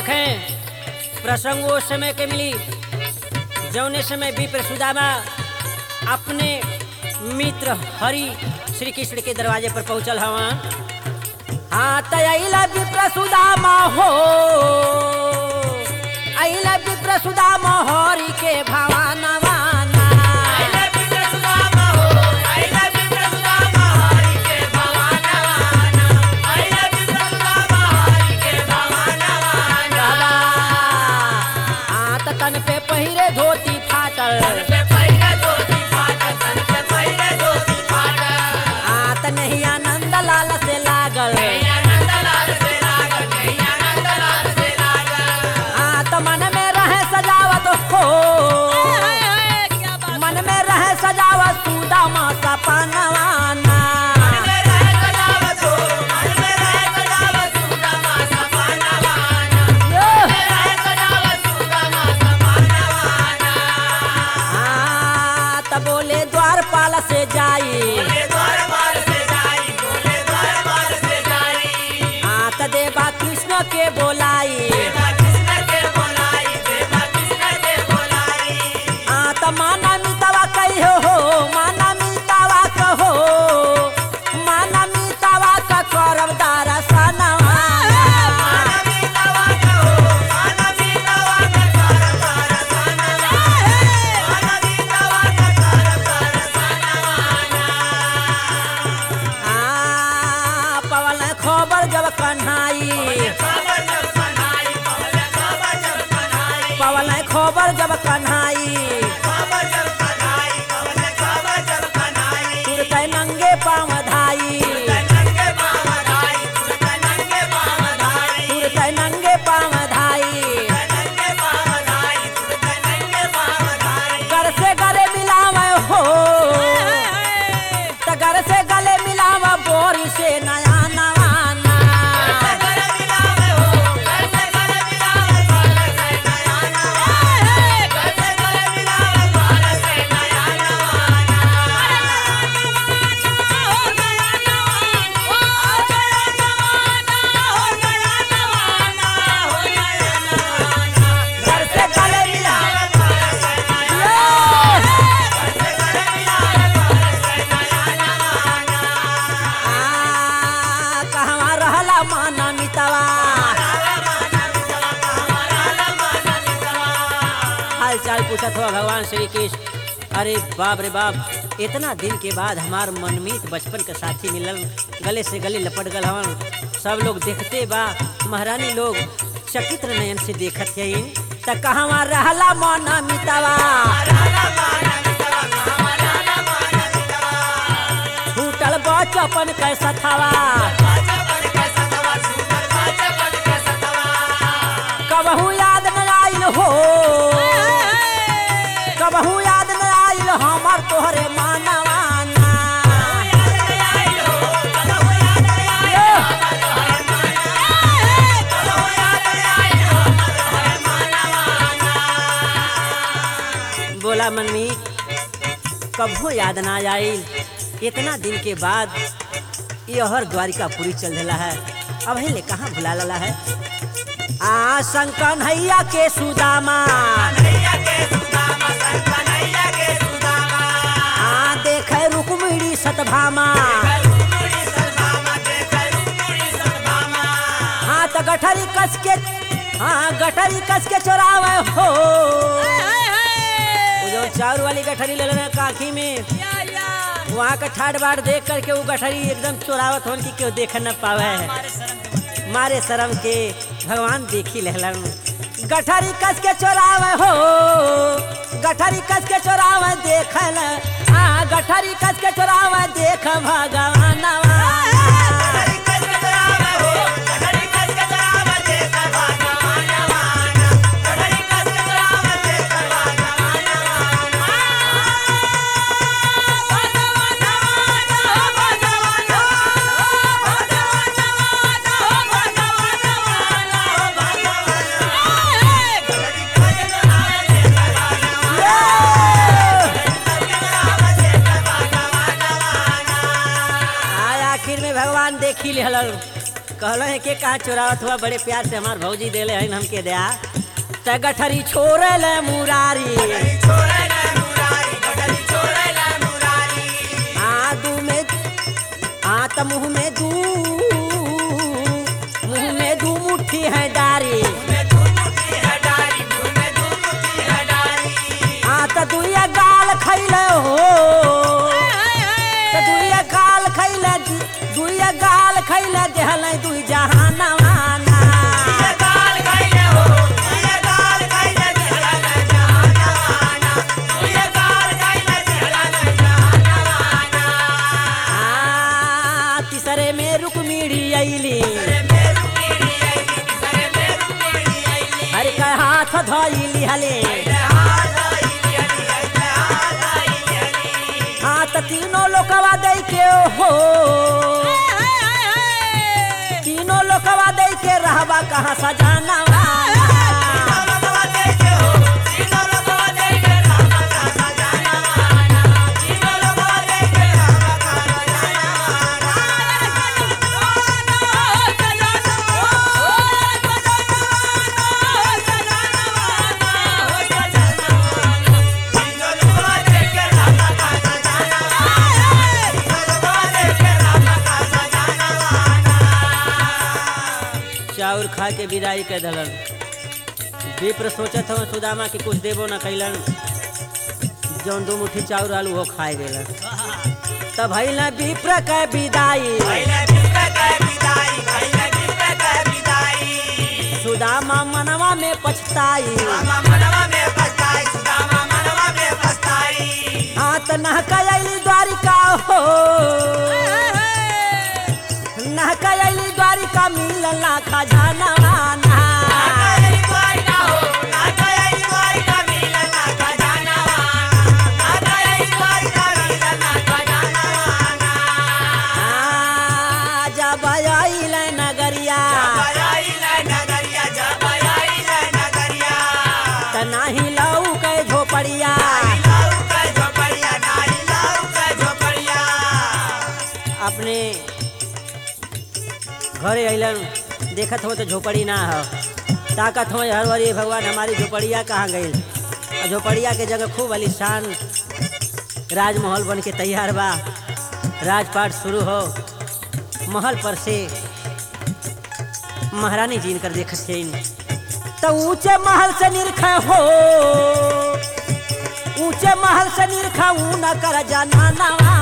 देखें प्रसंग वो समय के मिली जौने समय विप्र सुदामा अपने मित्र हरि श्री कृष्ण के दरवाजे पर पहुंचल हवा हाँ तैला विप्र सुदामा हो अला विप्र सुदामा हरि के भवानवाना हाँ त तन पे पहिरे धोती फाटल हाँ त नहीं आनंद लाल से लागल हाँ त मन में रहे सजावत हो मन में रहे सजावत सुदामा सपनवाना हाँ त बोले द्वारपाल से जाई हाँ त देवा कृष्ण के बोलाई हाँ त माना मितावा कहियो हो माना मितावा कहो माना मितावा का करब दरसनवा हाँ पवन खबर जब कन्हाई पवन खबर जब कन्हाई तुरते नंगे पाँव धाई तुरते नंगे पाँव धाई कर से गले मिलावे हो त घर से गले मिलावा बोरी से नया नवाना घर से गले मिलावा आ, कहवा रहला माना मितवा हाल चाल पूछत हो भगवान श्री कृष्ण अरे बाप रे बाप इतना दिन के बाद हमार मनमीत बचपन के साथी मिलल गले से गले लपट गल हवन सब लोग देखते बा महारानी लोग चकित्र नयन से देखत है त कहवा रहला माना मितवा छूटल बचपन कैसा थवा कबहू याद न आइल हो कबहू याद न आइल हमर तोहरे मानवाना बोला मनमी कबो याद ना आइल इतना दिन के बाद यहर द्वारिकापुरी चल रहा है अब ले कहाँ भुला लला है आ शंकर नैया के सुदामा आ देखे रुक्मिणी सतभामा हाँ तो गठरी कस के हाँ गठरी कस के चोरावे हो वो जो चार वाली गठरी ले लेना काखी में वहाँ का ठाट बाट देख करके वो गठरी एकदम चोरावत होन की केहू देख न पावे है मारे शर्म के भगवान देखी लहलन गठरी कस के चोरावे हो गठरी कस के चोरावे देखल आ गठरी कस के चोरावे देख भगवान आखिर में भगवान देखी लेहलन कहलो है के कहा चोरावत हुआ बड़े प्यार से हमार भौजी देले है हमके दया त गठरी छोड़े ले मुरारी आ दू में आ त मुंह में दू मुंह में दू मुट्ठी है डारी आ त दुइया गाल खैले हो त दुइया गाल खैले दुइया गाल खैले देहल दुई जहानवाना आ तीसरे में रुक्मिणी अइली हर का हाथ धइली हले हाँ त तीनों लोकवा दे के हो तीनों लोकवा दे के रहबा कहाँ सजाना चाउर खा के विदाई के दलन विप्र सोचत हूँ सुदामा के कुछ देबो न कैलन जौन दो मुट्ठी चाउर आलू वो खाए गेलन तब भइल विप्र के विदाई सुदामा मनवा में पछताई हाँ त नहकैली द्वारिका हो नहकैली द्वारिका मिलला खजाना जब आइल नगरिया त नाही लऊ के झोपड़िया अपने घरे अइलन देखत हो तो झोपड़ी ना हो ताकत हो हरवरी भगवान हमारी झोपड़िया कहाँ गई और झोपड़िया के जगह खूब आलिशान राजमहल बन के तैयार बा राजपाट शुरू हो महल पर से महारानी जी इनकर देखत थे तो ऊंचे महल से निरख हो ऊंचे महल से निरख ऊ न कर जाना नवा